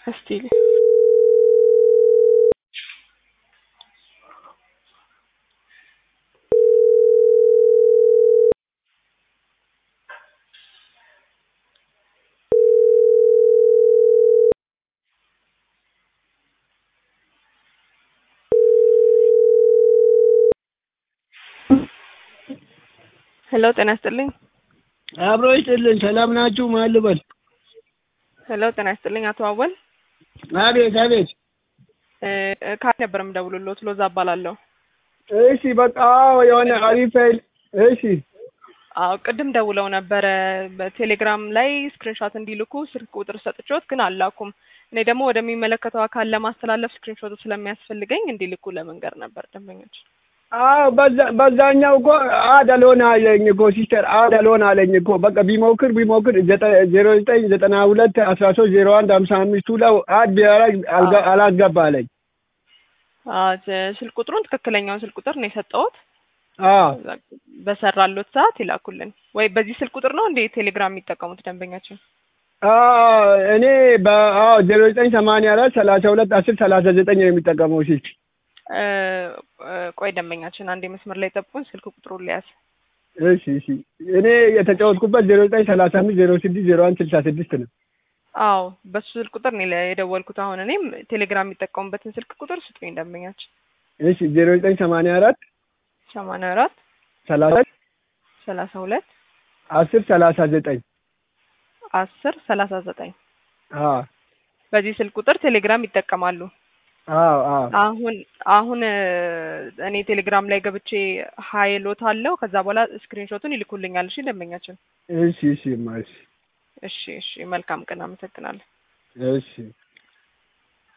እስቲ ሄሎ ጤና ይስጥልኝ። አብሮ ይስጥልን። ሰላም ናችሁ? ማን ልበል? ሄሎ ጤና ይስጥልኝ። አቶ አወል አቤት አቤት። ካት ነበር የምደውልልዎት። ሎዛ እባላለሁ። እሺ በቃ አዎ፣ የሆነ አሪፍ ኃይል እሺ አዎ ቅድም ደውለው ነበረ በቴሌግራም ላይ ስክሪንሾት እንዲልኩ ስልክ ቁጥር ሰጥቼዎት ግን አላኩም። እኔ ደግሞ ወደሚመለከተው አካል ለማስተላለፍ ስክሪንሾቱ ስለሚያስፈልገኝ እንዲልኩ ለመንገር ነበር ደንበኞች። አዎ በዛ በዛኛው እኮ አድ አልሆን አለኝ እኮ ሲስተር አድ አልሆን አለኝ እኮ በቃ ቢሞክር ቢሞክር ዜሮ ዘጠኝ ዘጠና ሁለት አስራ ሶስት ዜሮ አንድ ሀምሳ አምስቱ ላይ አድ ቢያደርግ አልጋ- አላስገባ አለኝ። አዎ ስልክ ቁጥሩን ትክክለኛውን ስልክ ቁጥር ነው የሰጠሁት። አዎ በሰራሎት ሰዓት ይላኩልን። ወይ በዚህ ስልክ ቁጥር ነው እንዴ ቴሌግራም የሚጠቀሙት ደንበኛችን? አዎ እኔ በአዎ ዜሮ ዘጠኝ ሰማንያ አራት ሰላሳ ሁለት አስር ሰላሳ ዘጠኝ ነው የሚጠቀመው ስልክ። እ እ ቆይ ደንበኛችን አንዴ መስመር ላይ ጠብቁን፣ ስልክ ቁጥሩን ሊያዝ እሺ እሺ እኔ የተጫወትኩበት ዜሮ ዘጠኝ ሰላሳ አምስት ዜሮ ስድስት ዜሮ አንድ ስልሳ ስድስት ነው። አዎ በሱ ስልክ ቁጥር ነው የደወልኩት። አሁን እኔም ቴሌግራም የሚጠቀሙበትን ስልክ ቁጥር ስጡኝ ደንበኛችን። እሺ ዜሮ ዘጠኝ ሰማንያ አራት ሰማንያ አራት ሰላሳ ሰላሳ ሁለት አስር ሰላሳ ዘጠኝ አስር ሰላሳ ዘጠኝ አዎ በዚህ ስልክ ቁጥር ቴሌግራም ይጠቀማሉ። አዎ አዎ አሁን አሁን እ እኔ ቴሌግራም ላይ ገብቼ ሀይሎት አለው ከዛ በኋላ ስክሪንሾቱን ይልኩልኛል። እሺ ደንበኛችን። እሺ እሺ እማ እሺ እሺ እሺ መልካም ቀን፣ አመሰግናለሁ። እሺ